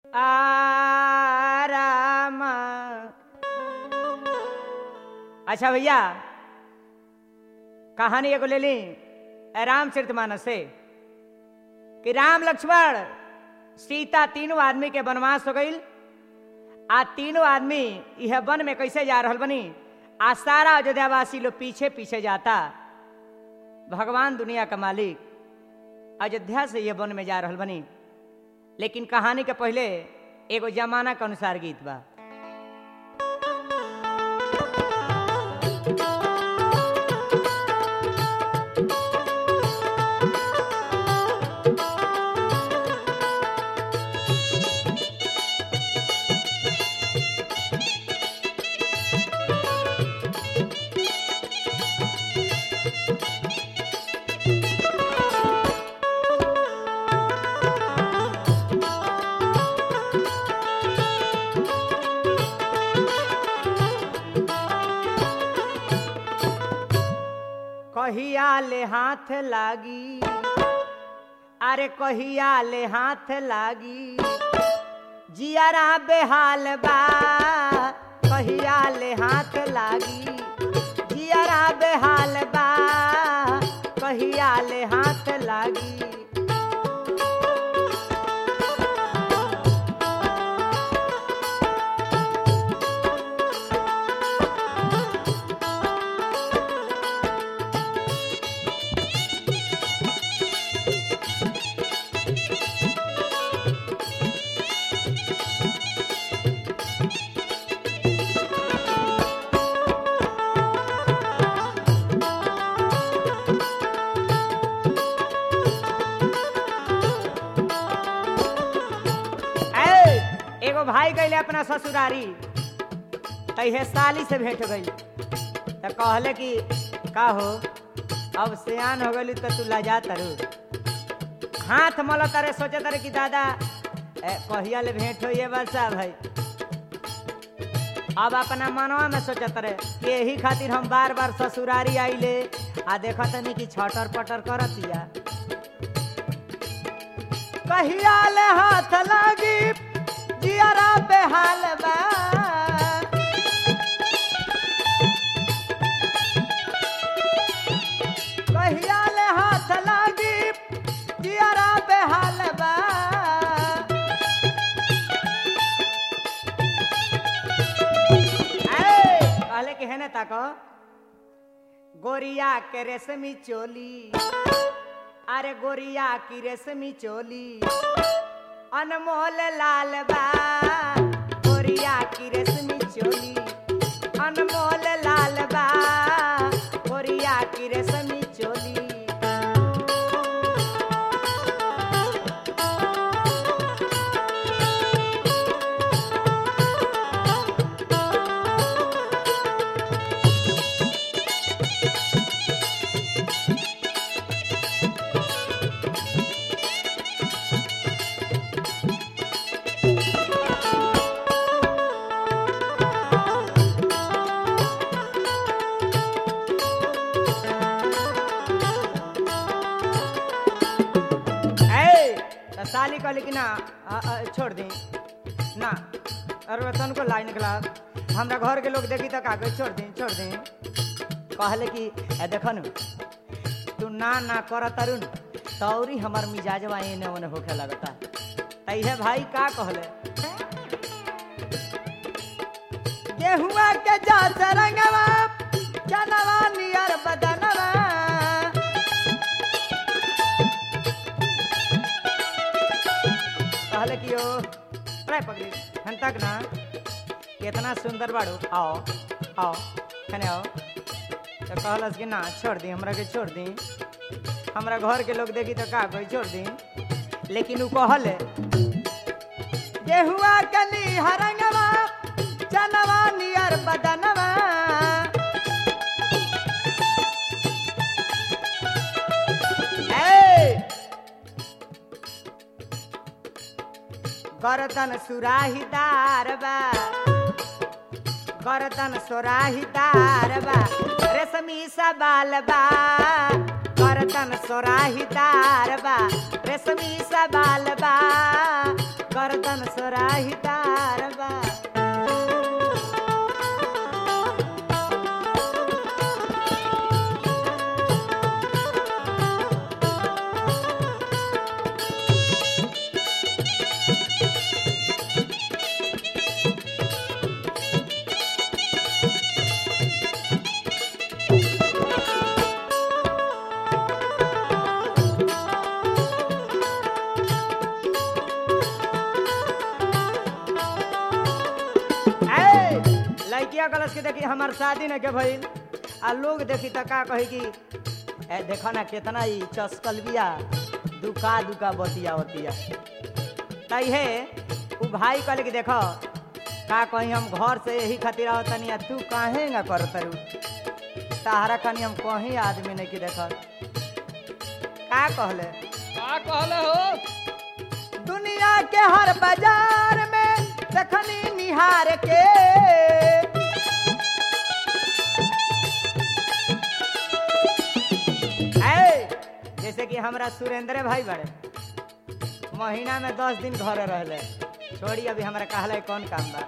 आराम अच्छा भैया कहानी एगो ले ली रामचरित मानस से कि राम लक्ष्मण सीता तीनों आदमी के वनवास हो गईल आ तीनों आदमी यह वन में कैसे जा रहल बनी आ सारा अयोध्यावासी लोग पीछे पीछे जाता भगवान दुनिया का मालिक अयोध्या से यह वन में जा रहल बनी लेकिन कहानी के पहले एगो जमाना के अनुसार गीत बा कहिया ले हाथ लागी अरे कहिया ले हाथ लागी जियारा बेहाल बा कहिया ले हाथ लागी जियारा बेहाल बा कहिया ले हाथ लागी ए, एगो भाई गईले अपना ससुरारी तहे साली से भेंट गई तो कहले कि का हो अब सियान हो गई तो तू लजा तरु हाथ मल तारे सोचे तारे कि दादा ए, कहिया ले भेंट हो ये बसा भाई अब अपना मनवा में सोचत रहे कि यही खातिर हम बार बार ससुरारी आइले आ देखत नहीं कि छटर पटर करतिया कहिया ले हाथ लागी जियारा बेहाल बा कहिया ले हाथ लागी जियारा बेहाल बा ए, कहले कि है ने ताको गोरिया के रेशमी चोली अरे गोरिया की रेशमी चोली अनमोल लाल बा गोरिया की रेशमी चोली अनमोल लाल बा गोरिया की रेशमी चोली ए त साली कहली कि ना आ, आ, छोड़ दी ना अरे तन को लाई निकला हमरा घर के लोग देखी तो का कही, छोड़ दी छोड़ दी कहले कि ए देख नु तू ना ना कर तरुण तौरी हमार मिजाजवा एने ओने होखे लगता तैहे भाई का कहले गेहुआ के जा रंगवा जनवा नियर बदनवा कहले कि यो प्राय पकड़ी हन तक ना कितना सुंदर बाड़ू आओ आओ खने आओ तो कहलस कि ना छोड़ दी हमरा के छोड़ दी हमरा घर के लोग देखी तो का कोई छोड़ दी लेकिन उ कहले गेहुआ कली हरंगवा चनवा नियर बदनवा ए गर्दन सुराहीदार बा गर्दन सोराहीदार बा रेशमी सा बाल बा गर्दन सोराहीदार बा रेशमी सा बाल बा गर्दन बर्तन सोराहिदार बा ए, लड़किया कलश के देखी हमार शादी न के भइल आ लोग देखी त का कही कि ए देखो ना कितना ही चस्कल बिया दुका दुका बतिया बतिया तई है उ भाई कहले कि देखो का कहीं हम घर से यही खातिर आवत तनी आ तू काहे ना कर तरू ताहरा खानी हम कहीं आदमी नहीं की देखो का कहले का कहले हो दुनिया के हर बाजार में देखनी निहार के ऐ, जैसे कि हमरा सुरेंद्र भाई बड़े महीना में दस दिन घर रहले छोड़ी अभी हमरा कहले कौन काम बा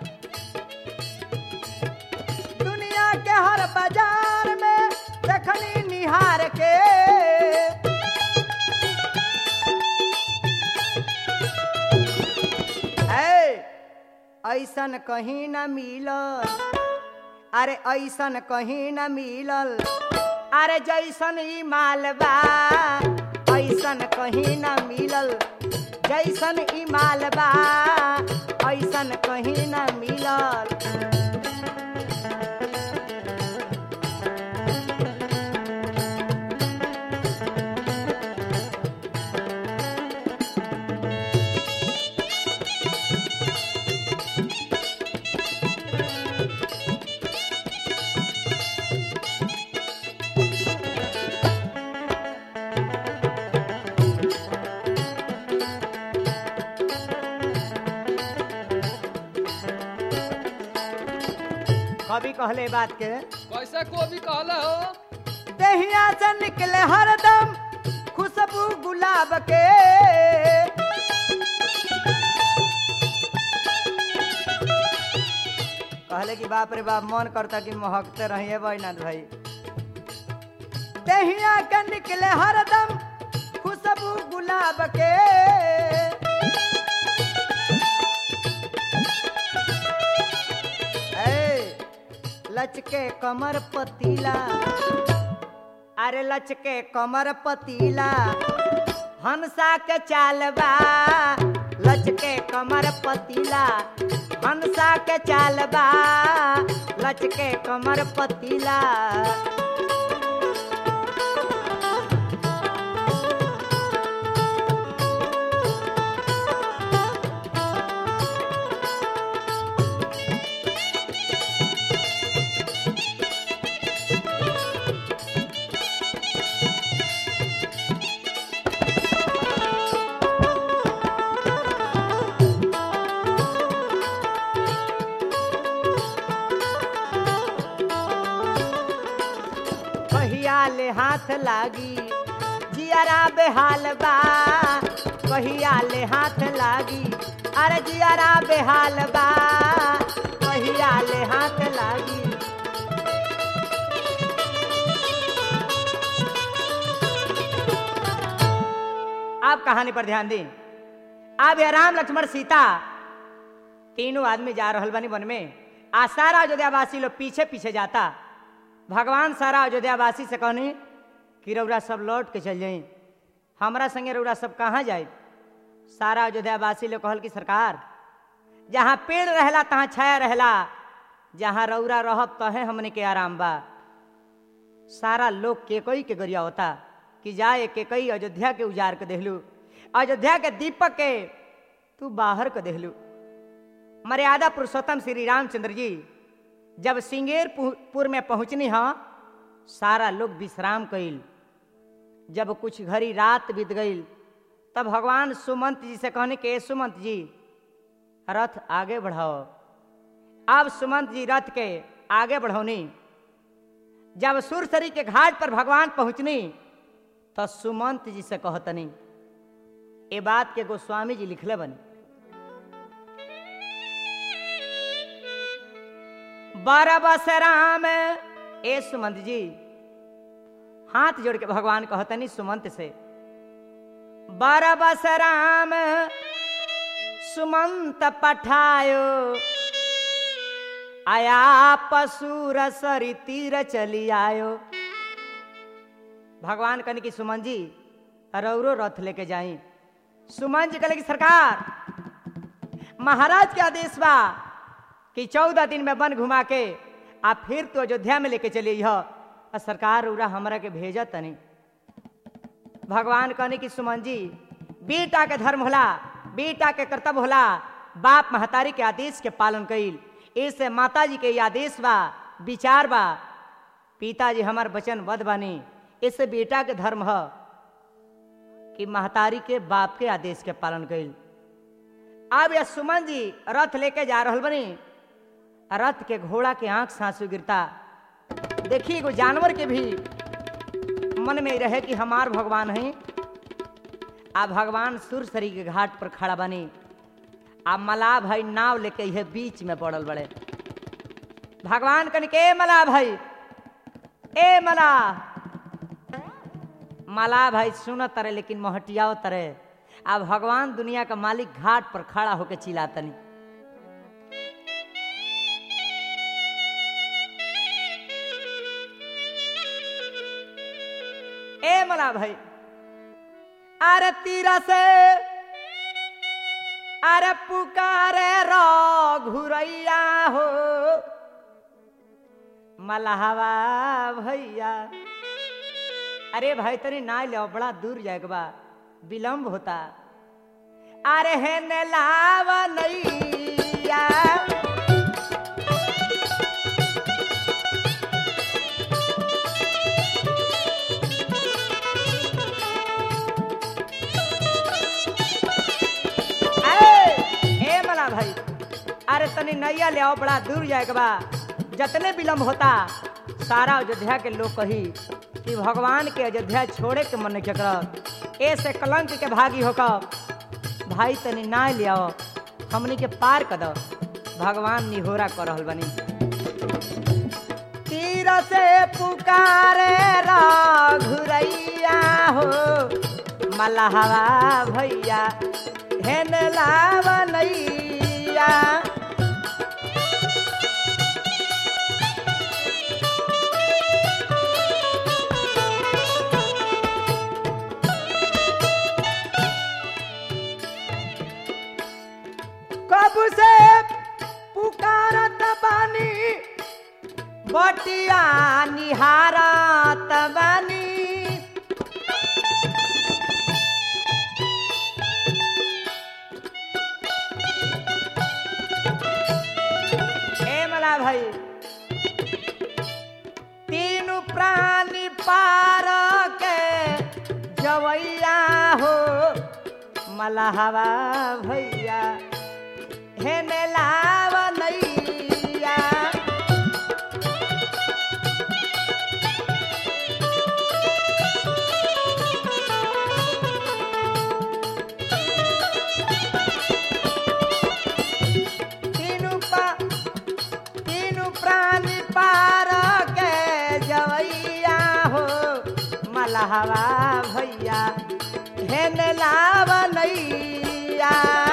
दुनिया के हर बाजार में देखनी निहार के ऐ, ऐसन कहीं न मिलल अरे ऐसन कहीं न मिलल अरे जैसन ई मालबा ऐसन कहीं न मिलल जैसन ई मालबा ऐसन कहीं न मिलल कभी कहले बात के कैसे को भी कहले हो दहिया से निकले हरदम खुशबू गुलाब के कहले कि बाप रे बाप मन करता कि महकते रहिए बैनाथ भाई दहिया के निकले हरदम खुशबू गुलाब के ए, लचके कमर पतीला अरे लचके कमर पतीला हंसा के चालबा लचके कमर पतीला हंसा के चालबा लचके कमर पतीला कहिया ले हाथ लागी जियारा बेहाल बा कहिया ले हाथ लागी अरे जियारा बेहाल बा कहिया ले हाथ लागी आप कहानी पर ध्यान दें अब यह राम लक्ष्मण सीता तीनों आदमी जा रहल बनी वन में आ सारा अयोध्यावासी लोग पीछे पीछे जाता भगवान सारा अयोध्यावासी से कहनी कि रौरा सब लौट के चल जाई हमरा संगे रौरा सब कहाँ जाए सारा अयोध्यावासी लोग कहल कि सरकार जहाँ पेड़ रहला तहाँ छाया रहला जहाँ रौरा रहब तहे हमने के आराम बा सारा लोग केकई के गरिया होता कि जाए केकई अयोध्या के उजाड़ के देहलू अयोध्या के दीपक के तू बाहर के देहलू मर्यादा पुरुषोत्तम श्री रामचंद्र जी जब सिंगेरपुर में पहुंचनी हाँ सारा लोग विश्राम कइल जब कुछ घड़ी रात बीत गई तब भगवान सुमंत जी से कहने के "ए सुमंत जी रथ आगे बढ़ाओ अब सुमंत जी रथ के आगे बढ़ौनी जब सुरसरी के घाट पर भगवान पहुंचनी तो सुमंत जी से कहतनी ए बात के गोस्वामी जी लिखले बनी बरबस राम ए सुमंत जी हाथ जोड़ के भगवान कहतनी सुमंत से बरबस राम सुमंत पठायो आया पशुर सरी तीर चली आयो भगवान कहने की सुमन जी रौरो रथ लेके जाई सुमन जी कहले कि सरकार महाराज के आदेश बा कि चौदह दिन में वन घुमा के आ फिर तो अयोध्या में लेके चलिए आ सरकार उरा हमरा के भेजा तनी भगवान कहने की सुमन जी बेटा के धर्म होला बेटा के कर्तव्य होला बाप महतारी के आदेश के पालन कईल ऐसे माता जी के ये आदेश बा विचार बा पिताजी हमार वचन बद बानी ऐसे बेटा के धर्म ह कि महतारी के बाप के आदेश के पालन कईल अब यह सुमन जी रथ लेके जा रहल बनी रथ के घोड़ा के आंख से आंसू गिरता देखिए एगो जानवर के भी मन में रहे कि हमार भगवान है आ भगवान सुरसरी के घाट पर खड़ा बनी आ मलाह भाई नाव लेके यह बीच में पड़ल बड़े भगवान कन के मलाह भाई ए मलाह मलाह भाई सुन तरे लेकिन मोहटियाओ तरे आ भगवान दुनिया का मालिक घाट पर खड़ा होके चिल्लातनी ए मला भाई अरे तीरा से अरे पुकारे रो घुरैया हो मलहवा भैया अरे भाई तनी ना ले बड़ा दूर जाएगा बा विलम्ब होता अरे हे ने लावा नैया ए मला भाई अरे तनी नैया ले आओ बड़ा दूर जाएगा बा जतने विलम्ब होता सारा अयोध्या के लोग कही कि भगवान के अयोध्या छोड़े के मन के करत ऐसे कलंक के भागी होकर भाई तनी ना ले आओ हमनी के पार कर दो भगवान निहोरा कर रहल बनी तीर से पुकारे घुरैया हो मलहवा भैया हेन लावनैया कब से पुकारत बानी बटिया निहारत बानी हे मला भाई तीन प्राणी पार के जवैया हो मलहवा भैया हे ने लाव नैया तीनू पा तीनू प्राणी पार के जवैया हो मलहवा भैया हेन लाव नैया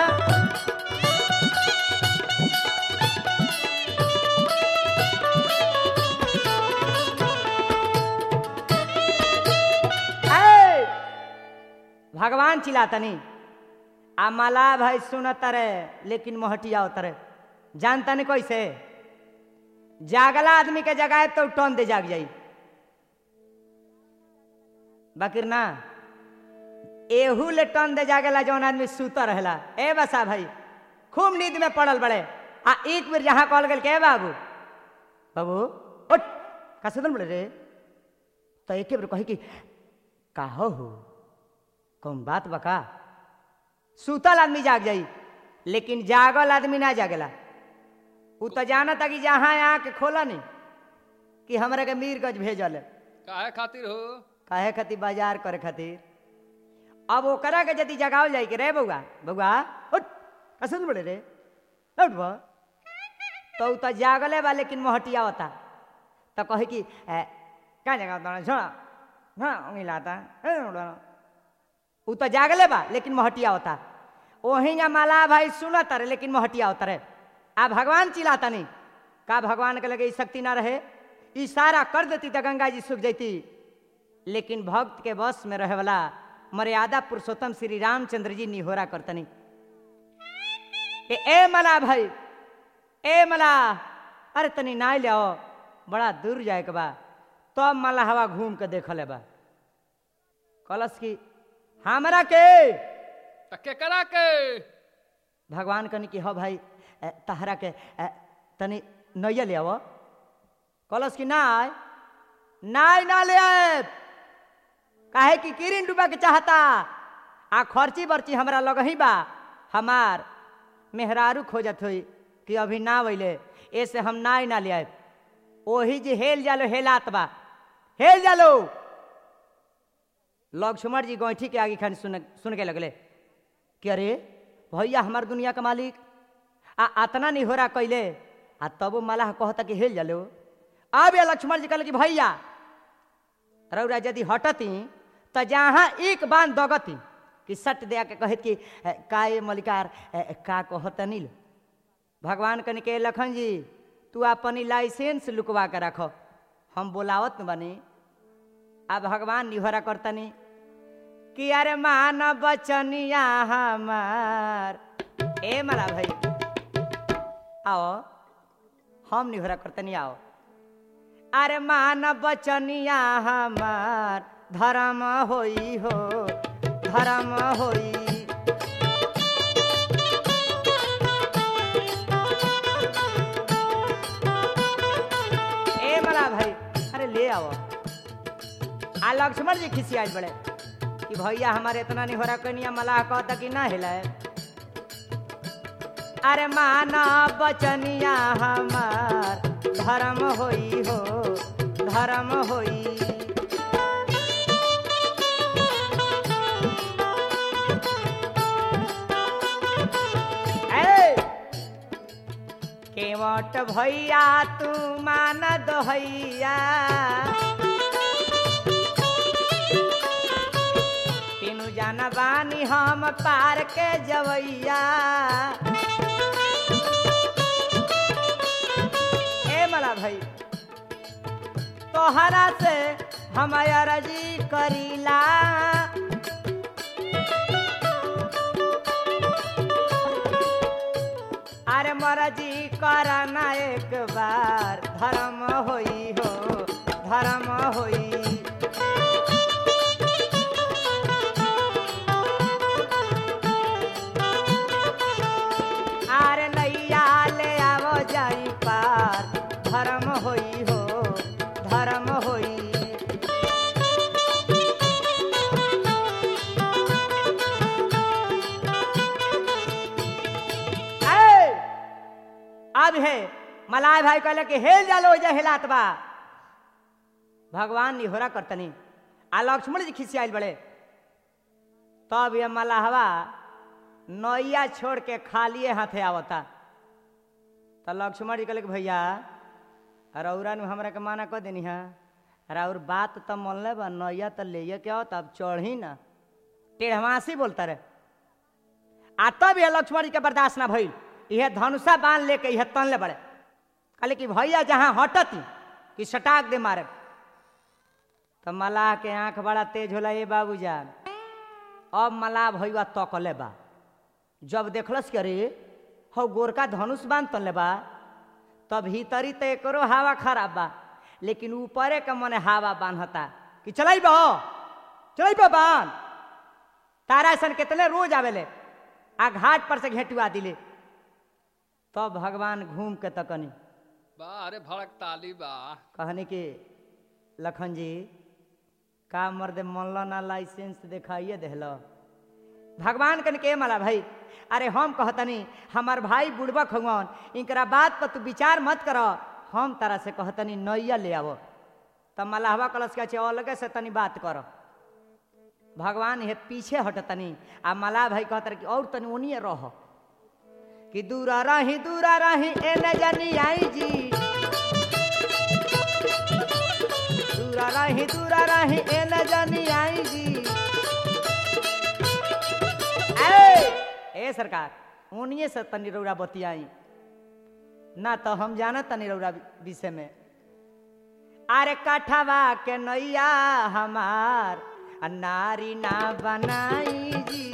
ऐ, भगवान चिल्लातनी आ मला भाई सुनत रे लेकिन मोहटिया उतरे जानता नहीं कैसे जागला आदमी के जगाए तो टन दे जाग जाई बाकिर ना एहू ले टन दे जागेला जौन आदमी सुता रहेला ए बसा भाई खूब नींद में पड़ल बड़े आ एक बेर जहाँ कहल गेल के बाबू बाबू उठ का सुतल बड़े रे तो एक बेर कही कि काहो हो कौन बात बका सुतल आदमी जाग जाई लेकिन जागल आदमी ना जागेला उ तो जानता कि जहाँ आके खोला नहीं कि हमरा के मीरगंज भेजल है काहे खातिर हो काहे खातिर बाजार करे खातिर अब ओकरा के यदि जगावल जाई के रे बउआ बउआ उठ कसन बड़े रे उठ बा तो उ तो जागले बा लेकिन मोहटिया होता तो कहे कि "ए, का जगह होता छोड़ा हाँ उंगली लाता ए, उड़ा। उ तो जागले बा लेकिन मोहटिया होता ओही ना माला भाई सुनत रे लेकिन मोहटिया होता रे आ भगवान चिल्लाता नहीं का भगवान के लगे ई शक्ति ना रहे इशारा कर देती तो गंगा जी सूख जाती लेकिन भक्त के बस में रहे वाला मर्यादा पुरुषोत्तम श्री रामचंद्र जी निहोरा करतनी कि ए मला भाई ए मला अरे तनी नाय ले आओ बड़ा दूर जाए के बा तब मला हवा घूम के देख ले बा कलश की हमरा के त केकरा के भगवान कनी कि हो भाई ए, तहरा के ए, तनी नैया ले आओ कलश की नाय नाय ना ले आए काहे कि किरिन डूबा के चाहता आ खर्ची बर्ची हमरा लगही बा हमार मेहरारू खोजत हुई कि अभी ना वैले ऐसे हम नाय ना ले आए ओही जे हेल जालो हेलात बा हेल जालो लक्ष्मण जी गौठी के आगे खान सुन सुन के लगले कि अरे भैया हमार दुनिया का मालिक आ अतना नहीं हो रहा कैले आ तब मलाह कहता कि हेल जालो अब या लक्ष्मण जी कहले कि भैया रौरा यदि हटती तो जहाँ एक बांध दगती कि सट दे के कहत कि "ए, का ये मलिकार ए, का कहत नील भगवान कन के लखन जी तू अपनी लाइसेंस लुकवा के रखो हम बोलावत न बनी आ भगवान निहरा करतनी कि अरे मान बचनिया हमार ए मला भाई आओ हम निहरा करतनी आओ अरे मान बचनिया हमार धर्म होई हो धर्म होई ए मला भाई अरे ले आओ आ लक्ष्मण जी खिसियाल बड़े कि भैया हमारे इतना नहीं हो रहा कनिया मलाह कहता कि ना हिलाए अरे माना बचनिया हमार धर्म होई हो धर्म होई ए! केवट भैया तू मान दोहैया तीनू जाना बानी हम पार के जवैया ए मला भाई तोहरा से हम अरजी करीला अरे मरजी करना एक बार धर्म होई हो धर्म होई अरे नैया ले आवो जाई पार धर्म होई हो धर्म होई ए! अब है मलाय भाई कहले कि हेल जालो जे हेलात बा भगवान निहोरा करतनी आ लक्ष्मण जी खिसियाल बड़े तब ये मलाहवा नैया छोड़ के खालिए हाथे आवता तो लक्ष्मण जी कहले कि भैया रौरा नु हमरा के माना कह देनी है और बात तो मन ले बा नैया तो ले के आओ तब चढ़ी ना टेढ़वासी बोलता रहे आ तब यह लक्ष्मण जी के बर्दाश्त ना भइल यह धनुषा बांध लेके यह तनले बड़े कहले कि भैया जहाँ हटती कि सटाक दे मारे तो मलाह के आंख बड़ा तेज होला ये बाबूजान अब मलाह भैया तकले बा जब देखलस कि अरे हौ गोरका धनुष बांध तनले बा तब भीतरी तो एकरो हवा खराब बा लेकिन ऊपरे के मने हवा बांधता कि चलाई बा चलाई बा बांध तारा ऐसा कितने रोज आवेले आ घाट पर से घेटुआ दिले तब भगवान घूम के तकनी बा अरे भड़क ताली बा कहनी कि लखन जी का मर्द मनल ना लाइसेंस दिखाइए देहल भगवान कन के मला भाई अरे हम कहतनी हमार भाई बुड़बक हवन इनकरा बात पर तू विचार मत कर हम तारा से कहतनी नैया ले आवो तब मलाहवा कलश के अलगे से तनी बात कर भगवान हे पीछे हटतनी आ मलाह भाई कहतर कि और तनी ओनिए रह कि दूरा रही दूरा रही ए न जानी आई जी दूरा रही दूरा रही ए न जानी आई जी ए, ए सरकार उन्हीं से तनी रौरा बतियाई ना तो हम जाना तनी रौरा विषय में अरे कठवा के नैया हमार आ नारी ना बनाई जी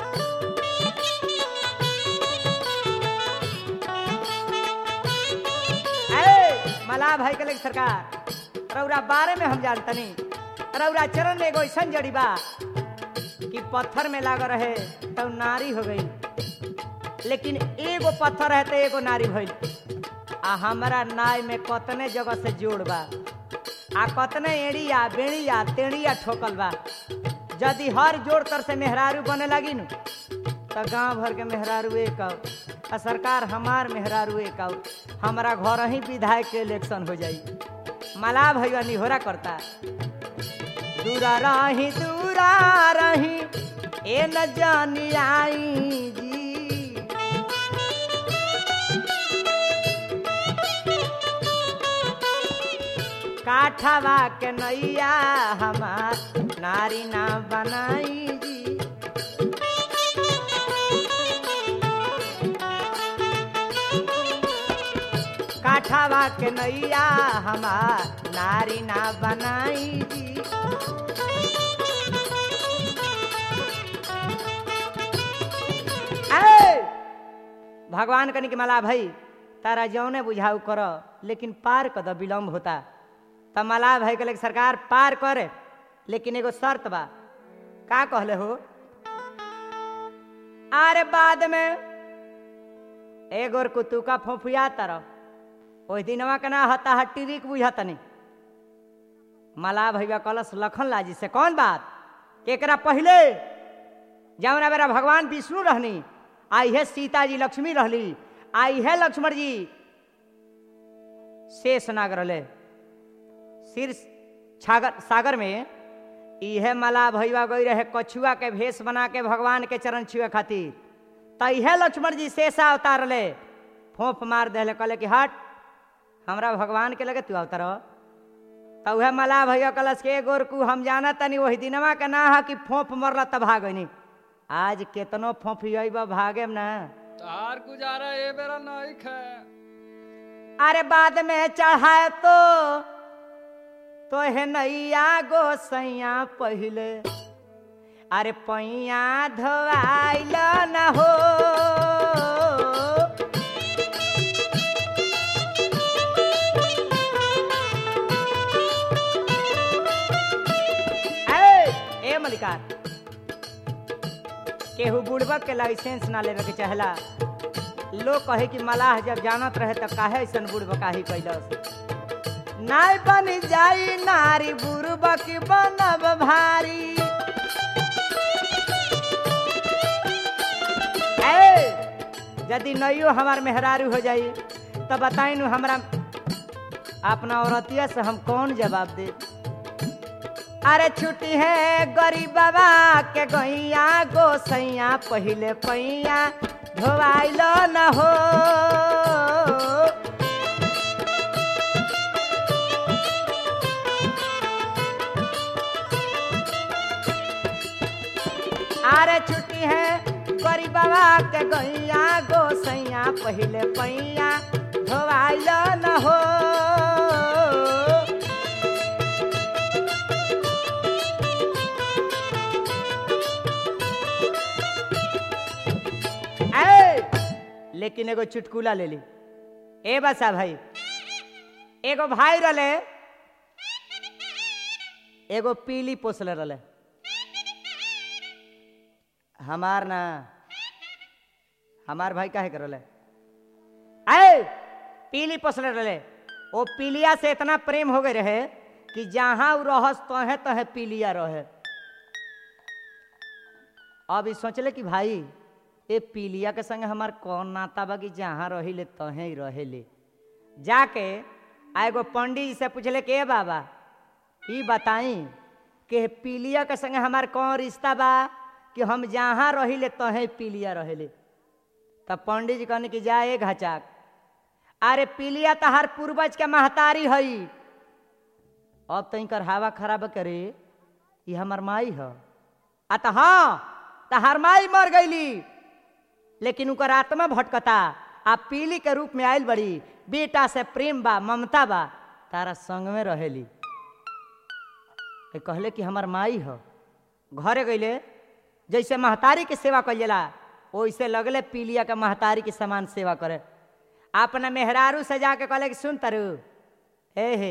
ए, मलाह भाई के लगे सरकार रौरा बारे में हम जानतनी रौरा चरण एगो ऐसा जड़ी बा कि पत्थर में लाग रहे तब नारी हो गई लेकिन एगो पत्थर है तो एगो नारी भइल आ हमारा नाय में कतने जगह से जोड़ बा आ कतने एड़िया बेड़िया तेड़िया ठोकल बा यदि हर जोड़ तर से मेहरारू बने लगी न तो गांव भर के मेहरारू एक आउ आ सरकार हमार मेहरारू एक आउ हमारा घर ही विधायक के इलेक्शन हो जाई मलाह भैया निहोरा करता दूरा रही दूरा रही ए न जानी आई जी काठवा के नैया हमार नारी ना बनाई जी काठवा के नैया हमार नारी ना बनाई जी ए! भगवान कनिक मला भाई तारा जौने बुझाऊ कर लेकिन पार कद विलम्ब होता तब मलाह भाई कहले कि सरकार पार करे लेकिन एगो शर्त बा का कहले हो अरे बाद में एगो कुतु का फोफिया तरह ओहि दिनवा के ना हता हट्टी रिक बुझतनी मलाह भैया कलश लखन लाजी से कौन बात केकरा पहले जौना बेरा भगवान विष्णु रहनी आई है सीता जी लक्ष्मी रहली आई है लक्ष्मण जी शेष नाग रहले सिर छागर सागर में इहे मला भैया गई रहे कछुआ के भेष बना के भगवान के चरण छुए खातिर त इहे लक्ष्मण जी शेषा अवतार ले फोफ मार दे कहले कि हट हमरा भगवान के लगे तू अवतार त उहे मला भैया कलश के गोरकू हम जाना तनी वही दिनवा के ना है कि फोफ मरला तब भागनी आज केतनो फोफ अइब भागेम ना तार गुजारा ए बेरा नहीं खे अरे बाद में चढ़ाए तो तो है नैया गोसैया पहिले अरे पैया धोआइल न हो ए, ए मलिकार केहू बुड़बक के लाइसेंस ना लेवे के चाहला लोग कहे कि मलाह जब जानत रहे तो काहे ऐसन बुड़बकाही कैलस नाय बन जाई नारी बुड़बक बनब भारी ए, यदि नैयो हमार मेहरारू हो जाई तो बताई नु हमरा अपना औरतिया से हम कौन जवाब दे अरे छुट्टी है गरीब बाबा के गैया गोसैया पहिले पैया धोवाइल न हो अरे छुट्टी है गरीब बाबा के गैया गोसैया पहिले पैया धोवाइल न हो ए, लेकिन एगो चुटकुला ले ली ए बसा भाई एगो भाई रले एगो पीली पोसले रले हमार ना हमार भाई काहे करले आए पीली पोसले रले ओ पीलिया से इतना प्रेम हो गए रहे कि जहां उ रहस तहे तहे पीलिया रहे अब ई सोचले कि भाई ए पीलिया के संगे हमार कौन नाता बा कि जहाँ रहिले तहे ही रहेले जाके आ एगो पंडित जी से पूछले के बाबा ई बताई कि पीलिया के संगे हमार कौन रिश्ता बा कि हम जहाँ रहिले तहे पीलिया रहेले तब पंडित जी कहने की जा एक हचाक अरे पीलिया तहार पूर्वज के महतारी हई अब तो इनकर हवा खराब करे ये हमर माई ह आ त हाँ तहार माई मर गईली लेकिन उनकर आत्मा भटकता आ पीली के रूप में आयल बड़ी बेटा से प्रेम बा ममता बा तारा संग में रहेली ए कहले कि हमर माई ह घरे गईले जैसे महतारी के सेवा कइला वैसे लगले पीलिया के महतारी के समान सेवा करे अपना मेहरारू से जाके कहले कि सुन तरु हे हे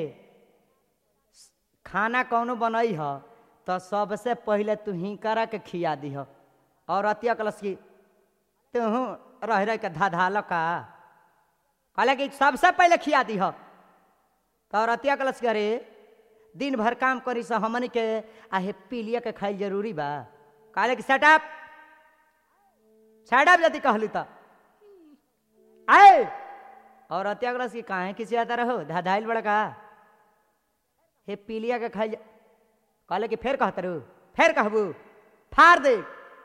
खाना कौनो बनई ह तो सबसे पहले तू हिंकरा के खिया दीह और अतिया कलस की तुहू रह रह के धाधाल का कहले कि सबसे पहले खिया दीह तो रतिया कलश करे दिन भर काम करी से हमनी के आहे पीलिया के खाइल जरूरी बा कहले कि सेटअप सेटअप यदि कहली तो आए और रतिया कलश की काहे किसी आता रहो धाधाइल बड़ा का हे पीलिया के खाइल कहले कि फेर कहत रू फेर कहबू फाड़ दे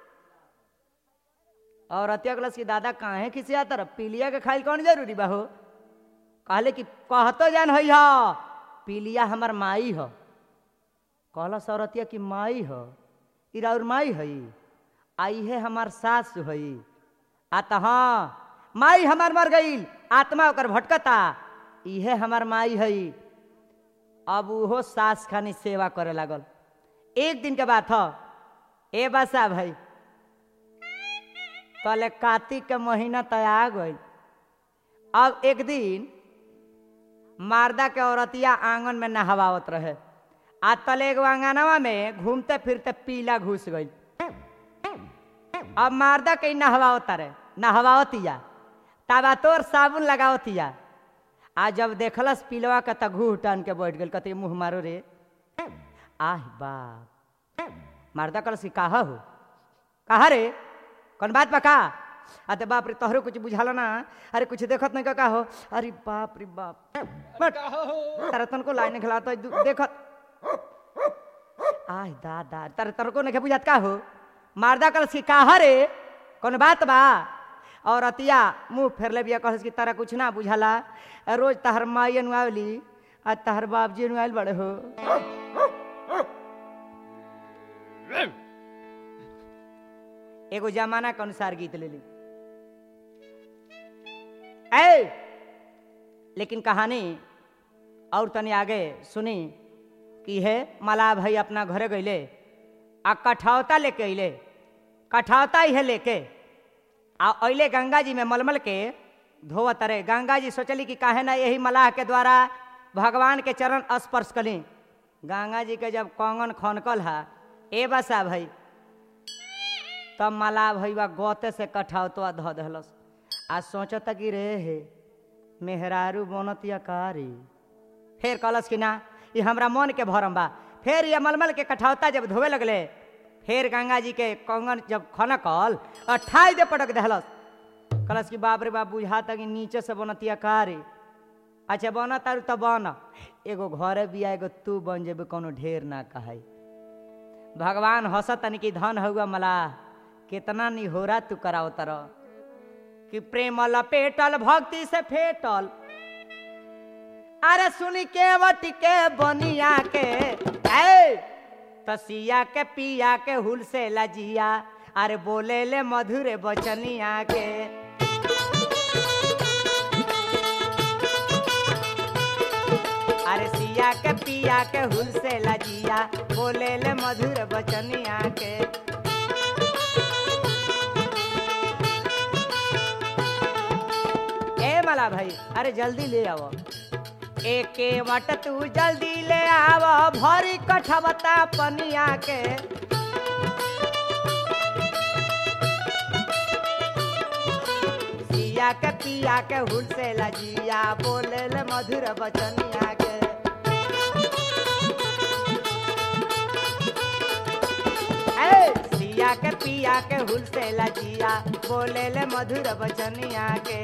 और रतिया कलश की दादा काहे किसी आता रह पीलिया के खाइल कौन जरूरी बा हो कहले कि कहतो जान हई ह पीलिया हमर माई ह कहला सौरतिया की माई ह ई राउर माई हई आई है हमार सास हई आ त हाँ माई हमार मर गईल आत्मा ओकर भटकता इहे हमार माई हई अब उहो सास खानी सेवा करे लागल एक दिन के बात ह ए बसा भाई कहले कार्तिक के महीना तय आ गई अब एक दिन मारदा के औरतिया आंगन में नहवावत रहे आ तले एगो आंगनवा में घूमते फिरते पीला घुस गई अब मारदा के नहवावत रहे नहवावतिया ताबा तोर साबुन लगावतिया आ जब देखलस पीलवा के त घूह टान के बैठ गेल कते मुंह मारो रे आह बाप मारदा कलस की काहा हो कहा रे कौन बात बा का अते बाप रे तोहरो कुछ बुझाला ना अरे कुछ देखत नहीं का, का हो अरे बाप रे बाप बट का हो तारा तनको लाइन खिलाता देखत आय दादा तारा तनको नहीं बुझात का हो मारदा कलस की काहा रे कौन बात बा और अतिया मुंह फेर ले बिया कहस कि तारा कुछ ना बुझाला रोज तहर माई अनुआवली आ तहर बाप जी अनुआल बड़े हो एगो जमाना के अनुसार गीत ले ली ऐ लेकिन कहानी और तनी आगे सुनी कि है मलाह भाई अपना घरे गईले आ कठौता लेके अइले कठौता इहे लेके आ अइले गंगा जी में मलमल के धोवत रहे गंगा जी सोचली कि काहे ना यही मलाह के द्वारा भगवान के चरण स्पर्श कली गंगा जी के जब कंगन खनकल हा ए बसा भाई तब मलाह भैया गौते से कठौतवा धो दहलस आ सोचता कि रे हे मेहरारू बनत या कारी फिर कहलस कि ना ये हमरा मन के भरम बा फिर ये मलमल के कठौता जब धोवे लगले फिर गंगा जी के कंगन जब खनकल अठाई दे पटक दहलस कहलस कि बाप रे बाप बुझाता कि नीचे से बनतिया कारी अच्छा बना तारू तो बन एगो घरे बिया एगो तू बन जेबे कोनो ढेर ना कहाई भगवान हंसतन कि धन हुआ मलाह कितना निहोरा तू कराओ तरह कि प्रेम लपेटल भक्ति से फेटल अरे सुनी के वट के बनिया के ऐ तसिया के पिया के हुल से लजिया अरे बोले ले मधुर बचनिया के अरे सिया के पिया के हुल से लजिया बोले ले मधुर बचनिया के ए मला भाई अरे जल्दी ले आओ एके वट तू जल्दी ले आओ भरी कठवता पनिया के सिया के पिया के हुल से लजिया बोले ले मधुर बचनिया के ए, सिया के पिया के हुल से लजिया बोले ले मधुर बचनिया के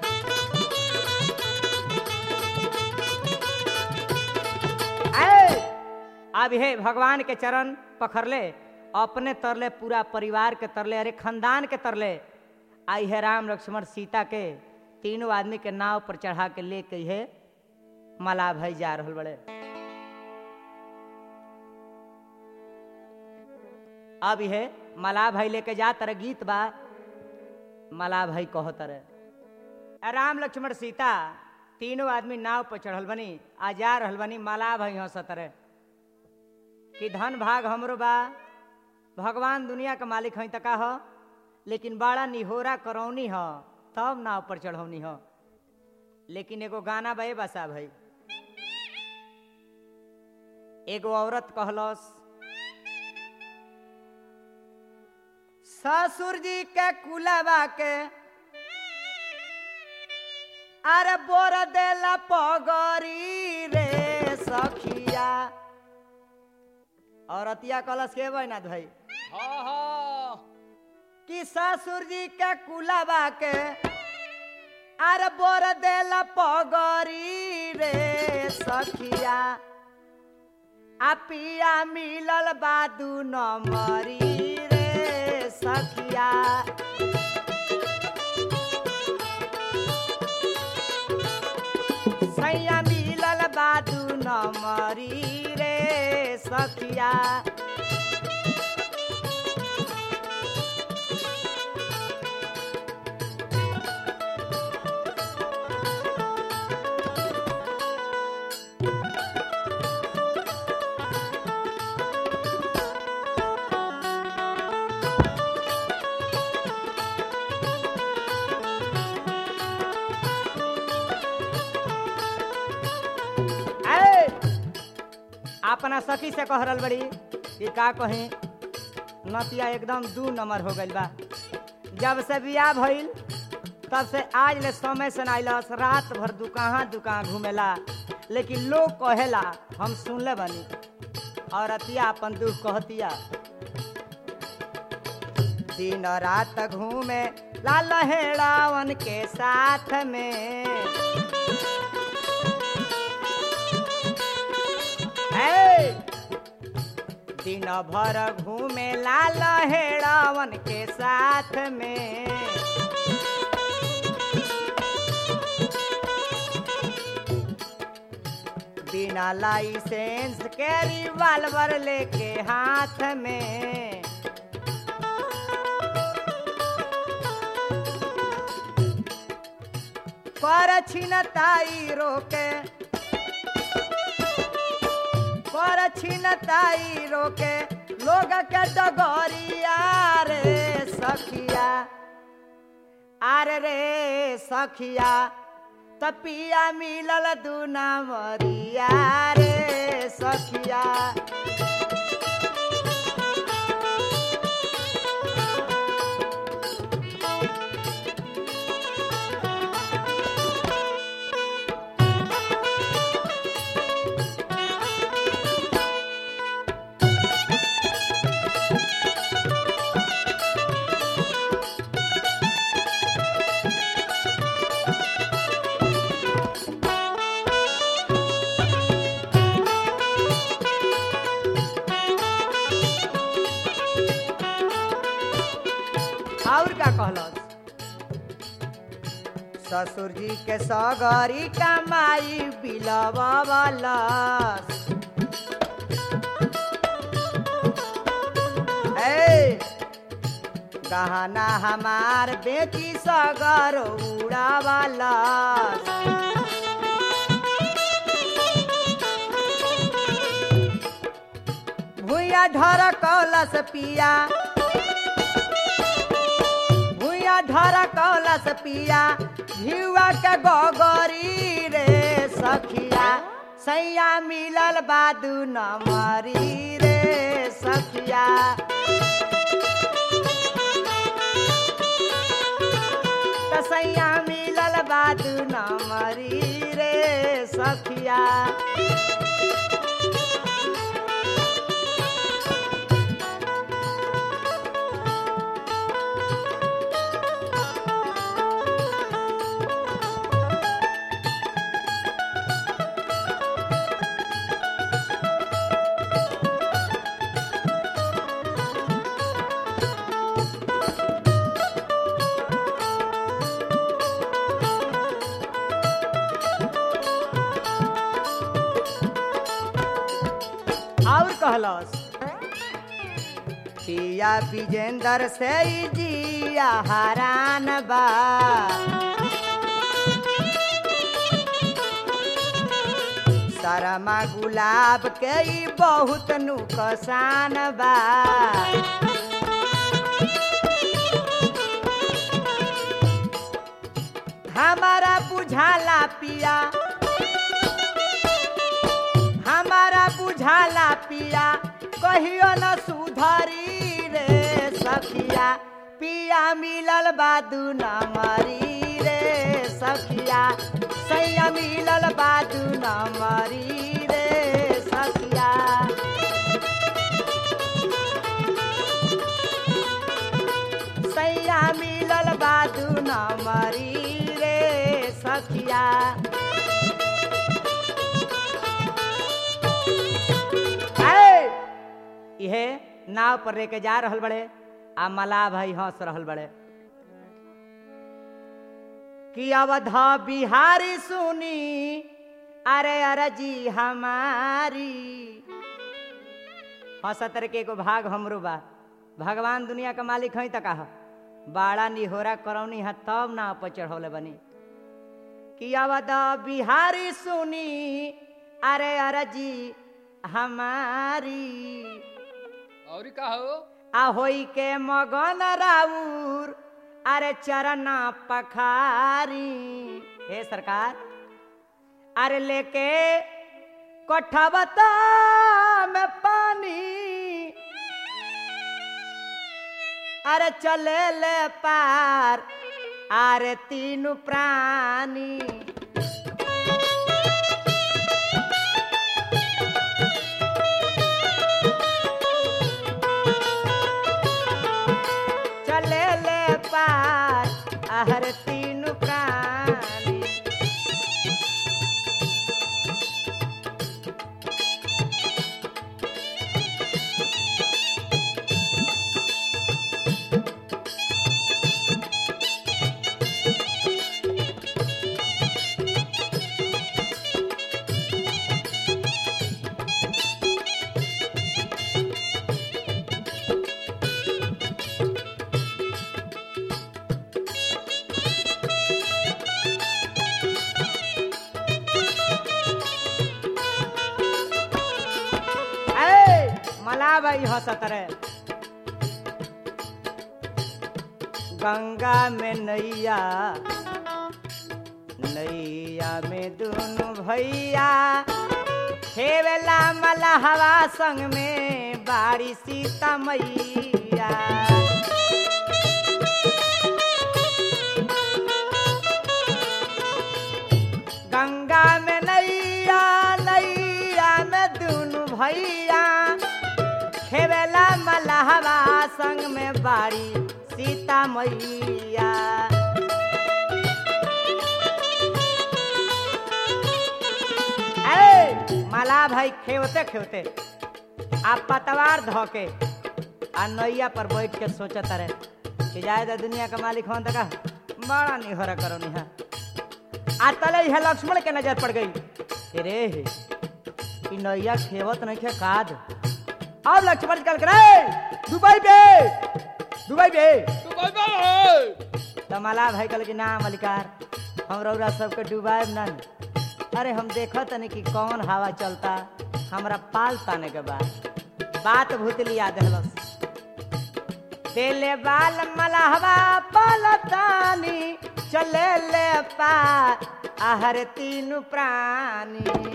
ऐ, अब हे भगवान के चरण पखड़ले अपने तरले पूरा परिवार के तरले अरे खानदान के तरले आई है राम लक्ष्मण सीता के तीनों आदमी के नाव पर चढ़ा के लेके है मला भाई जा रहल बड़े अब है मला भाई लेके जा तर गीत बा मला भाई कहो तर राम लक्ष्मण सीता तीनों आदमी नाव पर चढ़ल बनी आ जा रहल बनी मला भाई हंसत रहे कि धन भाग हमरो बा भगवान दुनिया के मालिक हई तका ह लेकिन बड़ा निहोरा करौनी ह तब नाव पर चढ़ौनी ह लेकिन एगो गाना बे बसा भाई एगो औरत कहलस ससुर जी के कुलवा के अरे बोर देला पगरी रे सखिया औरतिया कलश के बैनाथ भाई हाँ हाँ कि ससुर जी के कुलवा के अरे बोर देला पगरी रे सखिया आ पिया मिलल बादू नमरी रे सखिया सैया मिलल बादू नमरी रे सखिया ए, अपना सखी से कह रहल बड़ी कि का कही नतिया एकदम दू नंबर हो गइल बा जब से बियाह भइल तब से आज ले समय से नाइलस रात भर दुकाहा दुकान घूमेला लेकिन लोग कहेला हम सुनले बनी और अतिया अपन दुख कहतिया दिन रात घूमे लाल हेड़ावन के साथ में है दिन भर घूमे लाल हेड़ावन के साथ में बिना लाइसेंस के रिवाल्वर लेके हाथ में कर छिनताई रोके कर छिनताई रोके लोग के डगरिया रे सखिया आरे रे सखिया तपिया मिलल दूना मरिया रे सखिया और का कहलस ससुर जी के सगरी कमाई बिलवलस ए गहना हमार बेची सगर उड़ावलस भूया ढर कलस पिया भूया ढर कलस पिया घिवा के गोगरी रे सखिया सैया मिलल बादू नमरी रे सखिया त सैया मिलल बादू नमरी रे सखिया कहलस पिया विजेंदर से ई जिया हरान बा शरमा गुलाब के ई बहुत नुकसान बा हमारा बुझाला पिया हमारा बुझाला पिया कहियो न सुधरी रे सखिया पिया मिलल बादू न मरी रे सखिया सैया मिलल बादू न मरी रे सखिया सैया मिलल बादू न मरी रे सखिया ऐ, इहे नाव पर लेके जा रहल बड़े आ मलाह भाई हंस रहल बड़े कि अवधा बिहारी सुनी अरे अरे जी हमारी हंसतर के एगो भाग हमरो बा भगवान दुनिया का मालिक हई त कहा बाड़ा निहोरा करौनी है तब नाव पर चढ़ौले बनी कि अवध बिहारी सुनी अरे अरे जी हमारी और का हो आ होई के मगन राउर अरे चरना पखारी हे सरकार अरे लेके कोठबता में पानी अरे चले ले पार अरे तीनू प्राणी चले ले पार आहर तीन प्राणी ए मला भाई हंसत रे गंगा में नैया नैया में दोनों भैया हेवेला मलहवा संग में बाड़ी सीता मैया गंगा में नैया नैया में दोनों भैया खेवेला मलहवा संग में बाड़ी सीता मैया ए मला भाई खेवते खेवते आ पतवार धोके आ नैया पर बैठ के सोचत रहे कि जाए तो दुनिया का मालिक हों तका बड़ा निहरा करो निहा आ तले है लक्ष्मण के नजर पड़ गई कि रे हे ई नैया खेवत नहीं खे काद अब लक्ष्मण चल करे दुबई पे दुबई पे तू कोई बात है तो मला भाई कहल कि ना मलिकार हम रौरा सबके डुबाएब ना अरे हम देखत तनी कि कौन हवा चलता हमरा पाल ताने के बाद बात भूतली याद हलस देले बाल मलहवा पलतानी चले ले पार आहर तीन प्राणी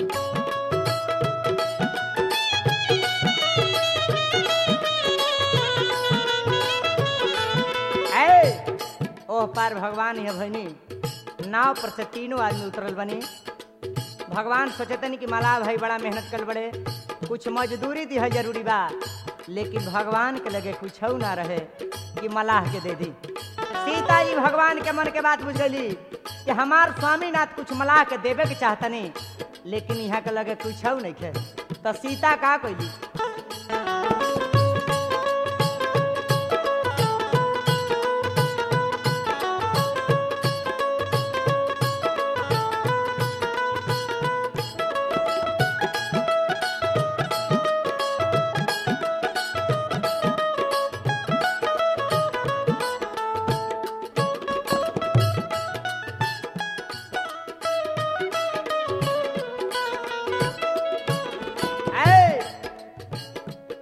ऐ ओह पार भगवान है भैनी नाव पर से तीनों आदमी उतरल बनी भगवान सोचतनी कि मलाह भाई बड़ा मेहनत कर बड़े कुछ मजदूरी दी है जरूरी बा लेकिन भगवान के लगे कुछ ना रहे कि मलाह के दे दी सीता जी भगवान के मन के बात बुझ गई कि हमार स्वामीनाथ कुछ मलाह के देवे के चाहतनी लेकिन यहाँ के लगे कुछ नहीं खे तो सीता का कैली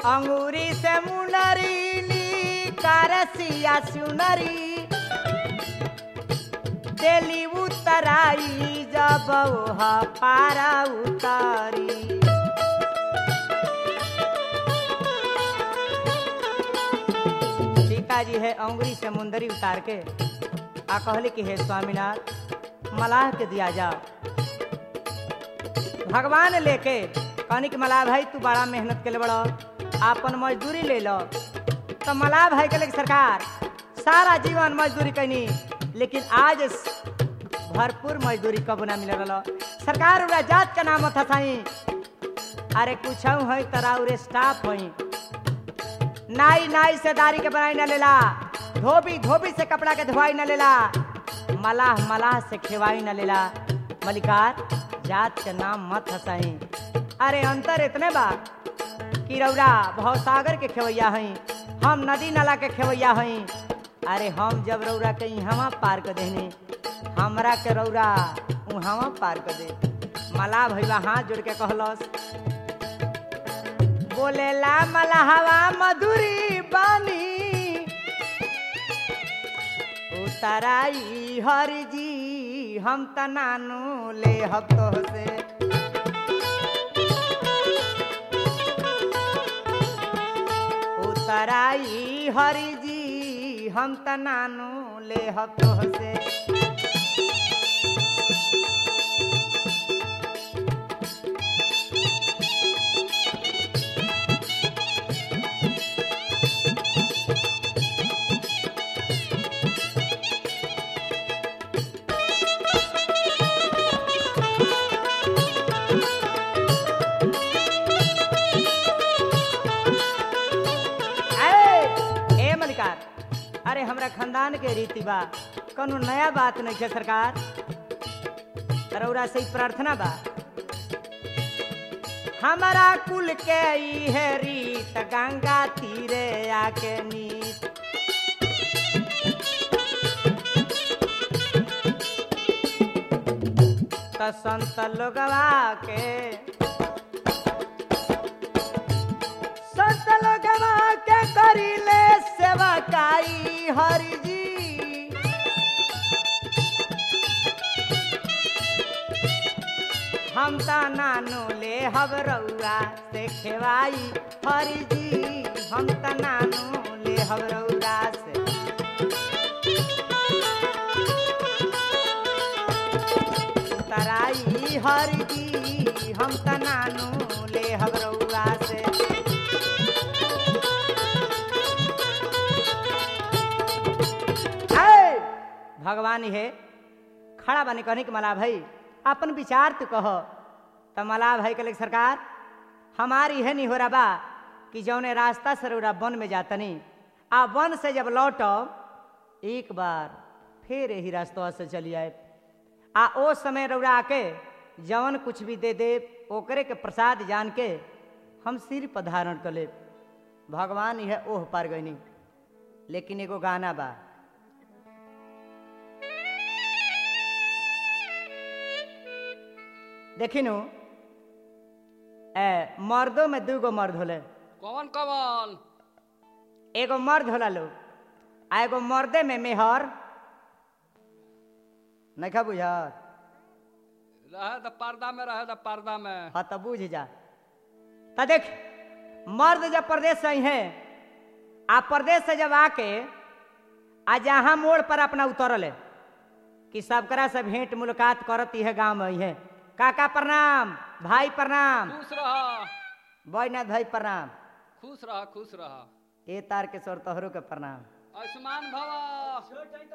अंगूरी से मुनरी नी कारसिया सुनरी देली उतराई जब ओहा पारा उतारी सीता जी है अंगुरी से मुंदरी उतार के आ कहले कि हे स्वामीनाथ मलाह के दिया जा भगवान लेके कहनी कि मलाह भाई तू बड़ा मेहनत के ले बड़ा आपन मजदूरी ले लो तो मलाह भाई के लेके सरकार सारा जीवन मजदूरी कैनी लेकिन आज भरपूर मजदूरी कब ना मिल रहा सरकार उरा जात का नाम था साई अरे कुछ है तराउरे स्टाफ है नाई नाई से दारी के बनाई न लेला धोबी धोबी से कपड़ा के धोवाई न लेला मलाह मलाह से खेवाई न लेला मलिकार जात के नाम मत हसाई अरे अंतर इतने बा कि रौरा भवसागर के खेवैया हई हम नदी नाला के खेवैया हई अरे हम जब रौरा के इहवा पार कर देनी हमरा के रौरा उहवा पार कर दे मलाह भैया हाथ जोड़ के कहलस बोलेला मलहवा मधुरी बानी उतराई हर जी हम त नानू ले हब तो से उतराई हर जी हम त नानू ले हब तो से ए ए मलिकार अरे हमरा खानदान के रीति बा कोनो नया बात नहीं है सरकार रौरा से ही प्रार्थना बा हमारा कुल के ई है रीत गंगा तीरे आके नीत त संत लोगवा के संत लोगवा के करीले सेवा काई हरि जी हम त नानो ले हब रउआ से खेवाई हरि जी हम त नानो ले हब रउआ से तराई हरि जी हम त नानो ले हब रउआ से है भगवान है खड़ा बने कहने के मला भाई अपन विचार तू कह तो मला भाई के सरकार हमारी है नहीं हो रहा बा कि जौने रास्ता से रौरा वन में जातनी आ वन से जब लौटब एक बार फिर यही रास्ता से चली आए आ ओ समय रौरा आके जवन कुछ भी दे दे ओकरे के प्रसाद जान के हम सिर पर धारण कर ले भगवान यह ओह पार गईनी लेकिन एगो गाना बा देखिनु ए मर्दों में दूगो मर्द होले कौन कौन एगो मर्द होला लोग आ एगो मर्दे में मेहर नहीं बुझर रहे तो पर्दा में रहे तो पर्दा में हाँ तो बुझ जा तो देख मर्द जब प्रदेश से आई है आ प्रदेश से जब आके आ जहाँ मोड़ पर अपना उतरल है कि सबकरा से भेंट मुलाकात करती है गांव में है काका प्रणाम भाई प्रणाम खुश रह बैनाथ भाई प्रणाम खुश रह खुश रह ए तार के स्वर तोहरो के प्रणाम आयुष्मान भव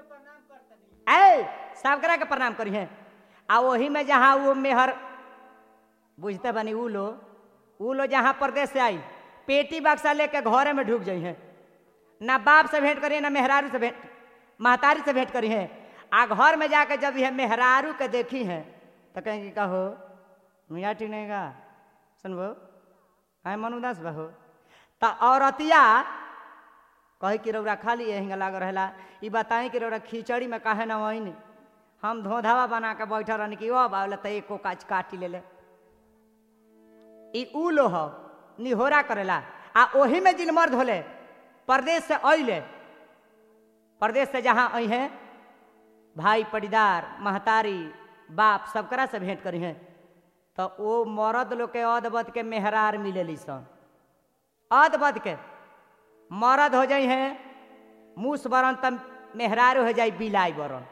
ए सबकरा के प्रणाम करी है आ वही में जहाँ वो मेहर बुझते बनी ऊ लो ऊ लो जहाँ प्रदेश से आई पेटी बक्सा लेके घरे में ढुक जाई है ना बाप से भेंट करी है ना मेहरारू से भेंट महतारी से भेंट करी है आ घर में जाके जब यह मेहरारू के देखी है तो कहेंगे कहो मियाँ ठीक नहीं का सुनबो है मन उदास बहो तो औरतिया कहे कि रौरा खाली यही लाग रहेला ई बताई कि रौरा खिचड़ी में काहे ना वही हम धोधावा बना के बैठल रहनी कि ओ बाबला तो एको काच काटी ले ले ई ऊ लो हो निहोरा करेला आ ओही में जिन मर्द होले परदेश से अइले परदेश से जहाँ आई हैं भाई पटीदार महतारी बाप सबकरा से भेंट करी हैं तो वो मर्द लोग के अदबद के मेहरार मिलेली सन अदबद के मर्द हो जाई हैं मूस बरन तब मेहरार हो जाई बिलाई बरन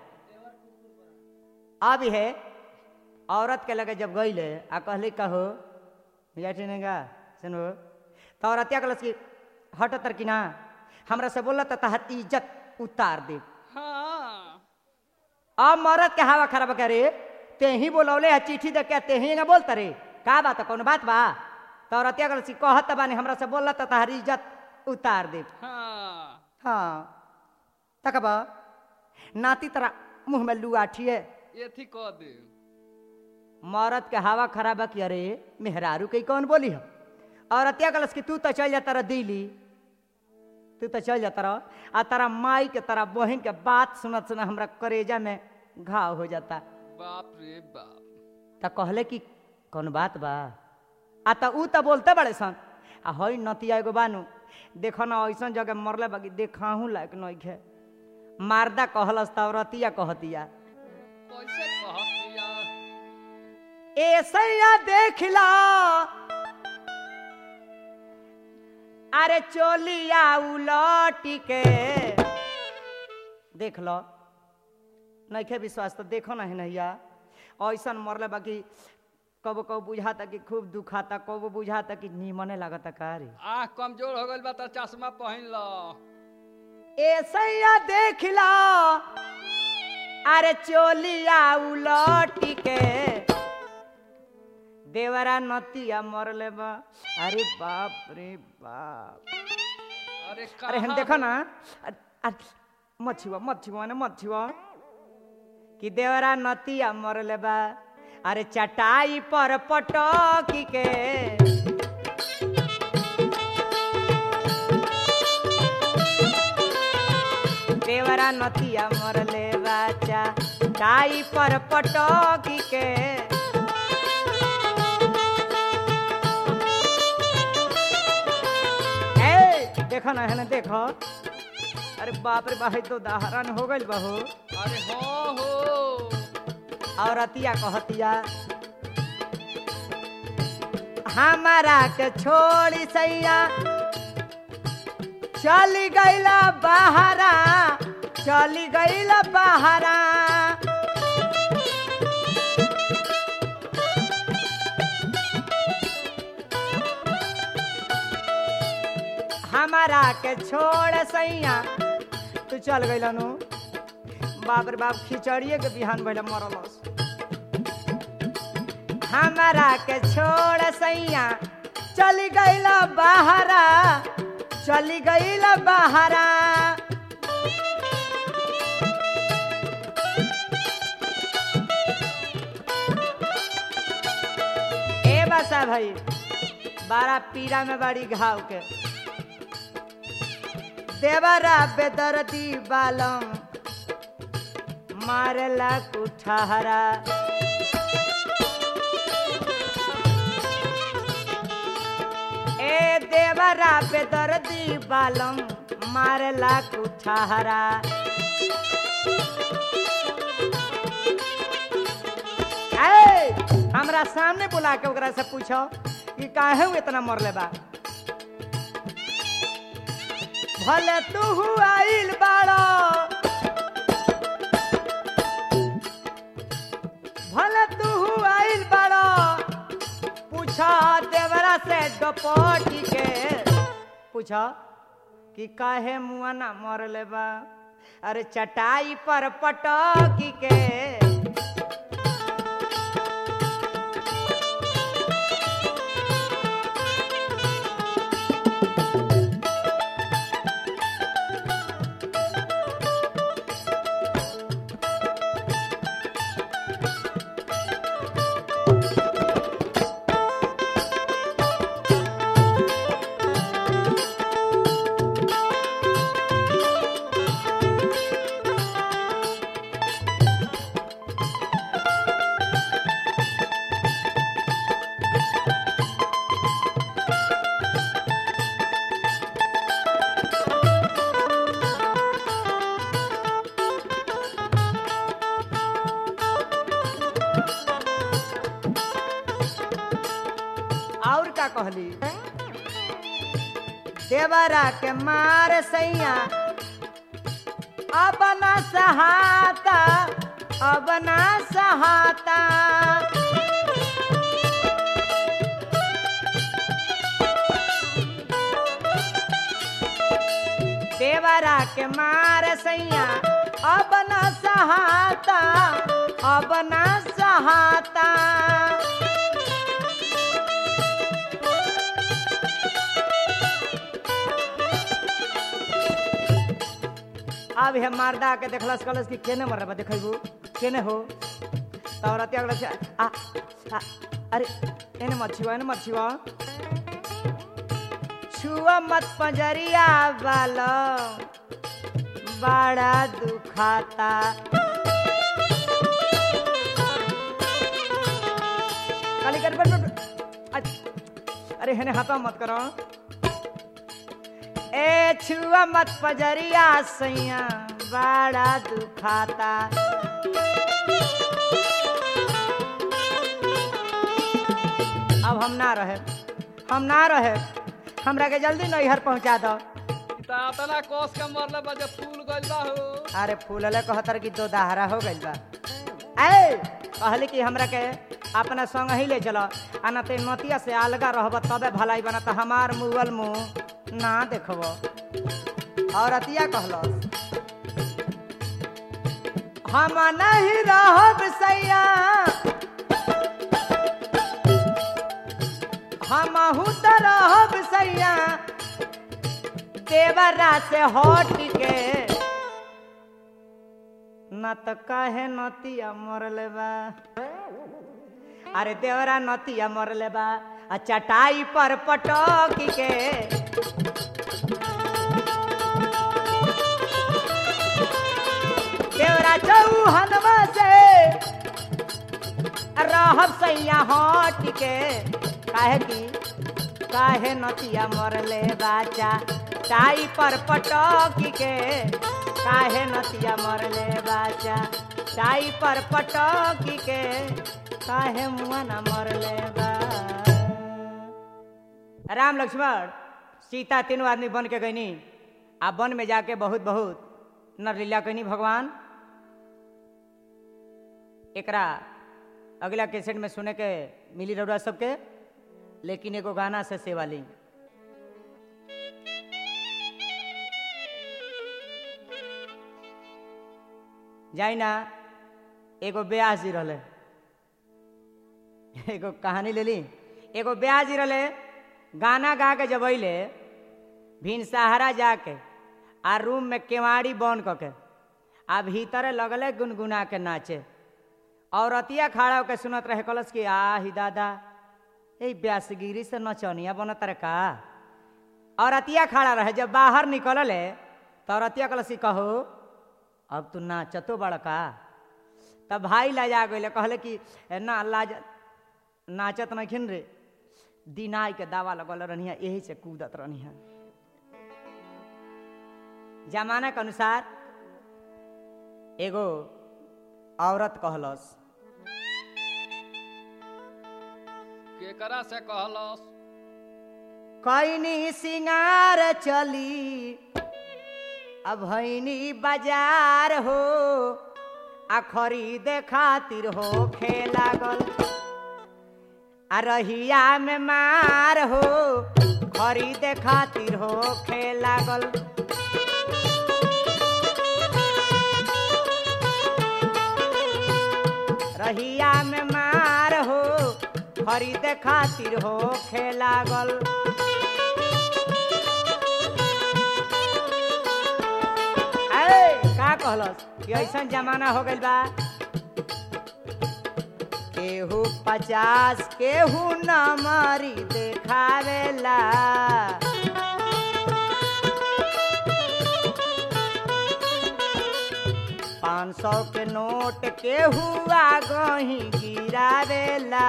अब है औरत के लगे जब गईले आ कहली कहो का सुनो तो औरतिया कहलस कि हट तर कि ना हमरा से बोला तो तहर इज्जत उतार दे हाँ अब मरद के हवा खराब करे ते ही बोलौले है चिट्ठी दे के ते ही ना बोलता रे का बात है कौन बात बा तो औरतिया कहलस कि कहत बानी हमरा से बोला तो तहर इज्जत उतार दे हाँ हाँ तकबा नाती तरह मुंह में लुआठी है ये थी कह दे मरद के हवा खराब कि अरे मेहरारू के कौन बोली है और अत्या कलस कि तू तो चल जाता रह दिल्ली तू तो चल जाता रह आ तारा माई के तारा बहन के बात सुनत सुना हमरा करेजा में घाव हो जाता बाप रे बाप त कहले कि कौन बात बा आ त ऊ त बोलते बड़े सन आ हई नतिया एगो बानू देखो ना ऐसन जगह मरले बाकी देखाहू लायक नइखे मारदा कहलस त औरतिया कहतिया कैसे कहतिया ऐसैया देख ला अरे चोलिया उलटी के देख लो नइखे विश्वास तो देखो ना है नैया ऐसन मरले बाकी कबो कबो बुझाता कि खूब दुखाता कबो बुझाता कि नीमने लागता का रे आँख कमजोर हो गइल बा त चश्मा पहन लो ऐसैया देख ला अरे चोलिया उलटी के देवरा नतिया मरले बा अरे बाप रे बाप अरे अरे हम कहाँ देखो ना अ- अ- मत छुआ मत छुआ ना मत छुआ कि देवरा नतिया मरले बा अरे चटाई पर पटकी के देवरा नतिया मरले बा चटाई पर पटकी के ए देखो ना है ना देखो अरे बाप रे बाप तो दाहरन हो गइल बहू अरे हो हो और अतिया कहतिया हमारा के छोड़ी सैया चली गईला बहारा चली गईला बहारा हमारा के छोड़ सैया तू चल गइल नु बाप रे बाप खिचड़िए के बिहान भइल मरलस हमारा के छोड़ सैया चली गइल बहारा चली गइल बहारा ए बसा भाई बारा पीरा में बड़ी घाव के देवरा बेदर्दी बालम मारेला कुठारा ए देवरा बेदर्दी बालम मारेला कुठारा ए हमरा सामने बुला के ओकरा से पूछो कि काहे उ इतना मरले बा भले तू आइल बाड़ो भले तू आइल बाड़ो पूछा देवरा से डपोटी के पूछा कि काहे मुआ ना मरले बा अरे चटाई पर पटकी के कहली देवरा के मार सैया अब न सहाता अब न सहाता देवरा के मार सैया अब न सहाता अब न सहाता अब हे मारदा के देखलस कलस कि केने मर रहा देखबू केने हो तब रतिया कहलस आ, आ अरे एने मत छुआ एने मत छुआ छुआ मत पंजरिया वाला बड़ा दुखाता काली कर बैठ बैठ अ- अरे हेने हाथा मत करो ए छुआ मत पजरिया सैया बड़ा दुखाता अब हम ना रहे हम ना रहे हमरा के जल्दी नैहर पहुंचा दो तना कोस के मरले बजे फूल गइल बा हो अरे फूलले कहतर कि दो दहरा हो गइल बा ए कहली कि हमरा के अपना संग ही ले चलो आ न ते नतिया से अलगा रहब तबे भलाई बना त हमार मुगल मुंह ना देखब और अतिया कहलस हम नहीं रहब सैया हमहू त रहब सैया देवरा से हट के न त कहे नतिया मरले बा अरे देवरा नतिया मरले बा आ चटाई पर पटक के देवरा चौहनवा से रहब सैया हट के काहे की काहे नतिया मरले बाचा टाई पर पटक के काहे नतिया मरले बाचा टाई पर पटक के काहे मुआ न मरले बा राम लक्ष्मण सीता तीनों आदमी बन के गईनी आ वन में जाके बहुत बहुत नरलीला कैनी भगवान एकरा अगला कैसेट में सुने के मिली रहुआ सबके लेकिन एगो गाना से सेवा ली जाई ना एगो ब्यास जी रहले एगो कहानी ले ली एगो ब्यास जी रहले गाना गा के जब अइले भिन सहारा जाके आ रूम में केवाड़ी बंद क के आ भीतरे लगले गुनगुना के नाचे औरतिया खड़ा होके सुनत रहे कलस कि आ ही दादा ए ब्यासगिरी से नचनिया बनत रे का औरतिया खड़ा रहे जब बाहर निकलले तो औरतिया कलस कि कहो अब तू नाचतो बड़का तब भाई लाजा गइले कहले कि "ए, ना लाज नाचत नखिन रे दिनाई के दावा लगल रहनिया यही से कूदत रहनिया जमाना के अनुसार एगो औरत कहलस केकरा से कहलस कैनी सिंगार चली अब भैनी बाजार हो आ खरीदे खातिर हो खे लागल आ रहिया में मार हो खरीदे खातिर हो खे लागल रहिया में मार हो खरीदे खातिर हो खे लागल ए, का कहलस कि ऐसा जमाना हो गइल बा केहू पचास केहू नमरी देखावेला पाँच सौ के नोट केहू आगही गिरावेला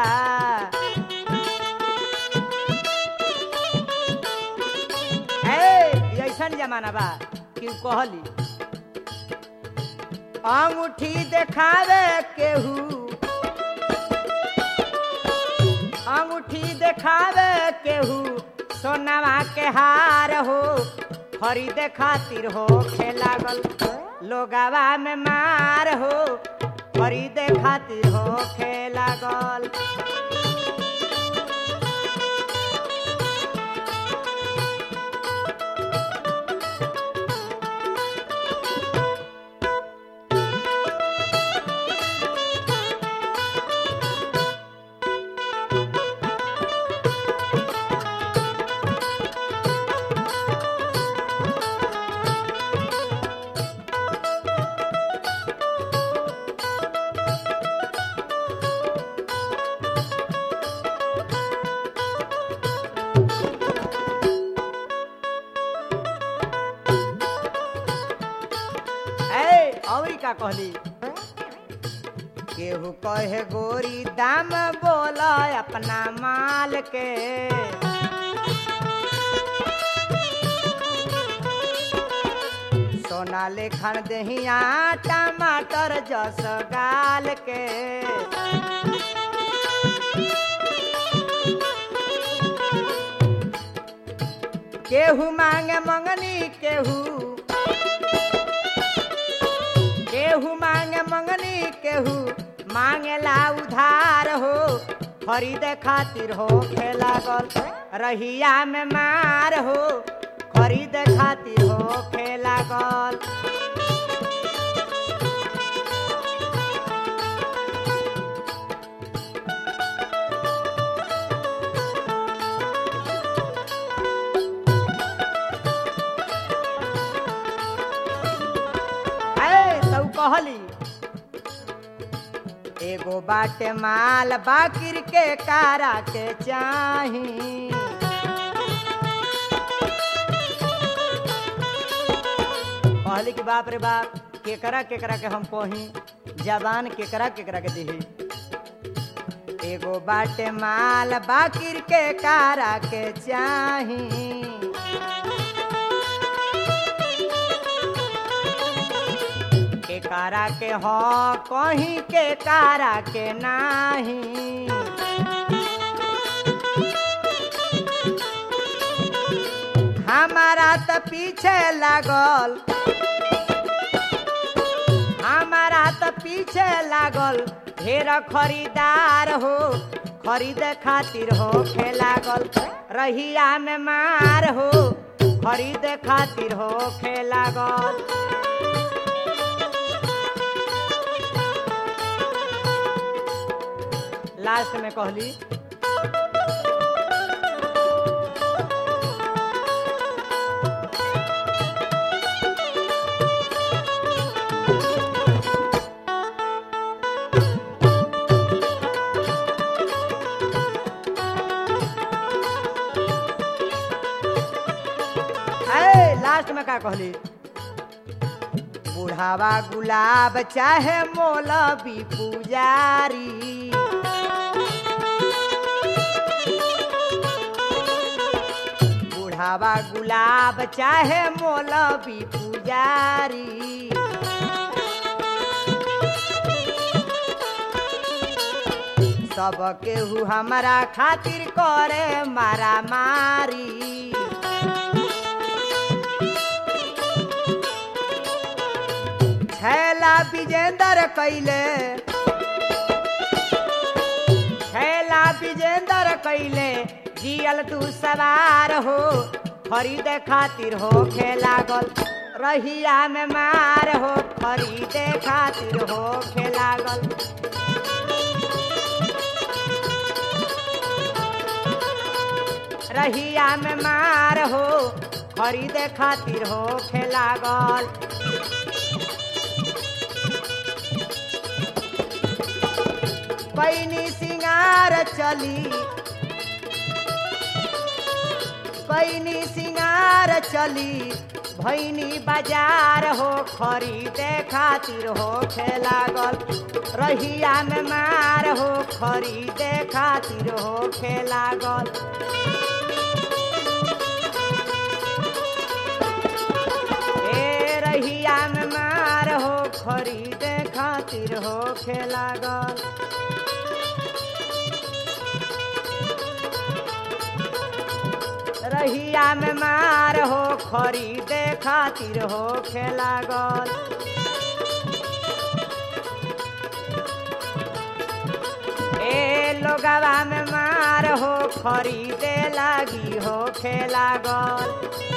ए, ई ऐसन जमाना बा कि उ कहली अंगूठी देखावे केहू अंगूठी देखावे केहू सोनावा के हार हो खरीदे खातिर हो लागल लोगावा में मार हो खरीदे खातिर हो लागल ए औरी का कहली केहू कहे गोरी दाम बोल अपना माल के सोना लेखन दहिया टमाटर जस गाल के केहू मांगे मंगनी केहू केहू मांगे मंगनी केहू मांगेला उधार हो खरीदे खातिर हो लागल रहिया में मार हो खरीदे खातिर हो लागल ए तऊ कहली एगो बाटे माल बाकिर के कारा के चाही कहली कि बाप रे बाप केकरा केकरा के हम कही जबान केकरा केकरा के दिही एगो बाटे माल बाकिर के कारा के चाही के कारा के हो कहीं के कारा के नाही हमारा तो पीछे लागल हमारा तो पीछे लागल ढेर खरीदार हो खरीदे खातिर हो लागल रहिया में मार हो खरीदे खातिर हो लागल लास्ट में कहली ए, लास्ट में का कहली बुढ़ावा गुलाब चाहे मौलवी पुजारी बुढ़ावा गुलाब चाहे मौलवी पुजारी सब केहू हमारा खातिर करे मारा मारी छैला विजेंदर कैले छैला विजेंदर कैले जियल तू सवार हो खरीदे खातिर हो लागल रहिया में मार हो खरीदे खातिर हो लागल रहिया में मार हो खरीदे खातिर हो लागल पैनी सिंगार चली पैनी सिंगार चली भैनी बाजार हो खरीदे खातिर हो लागल रहिया में मार हो खरीदे खातिर हो लागल ए रहिया में मार हो खरीदे खातिर हो लागल रहिया में मार हो खरीदे खातिर हो लागल ए लोगवा में मार हो खरीदे लागी हो लागल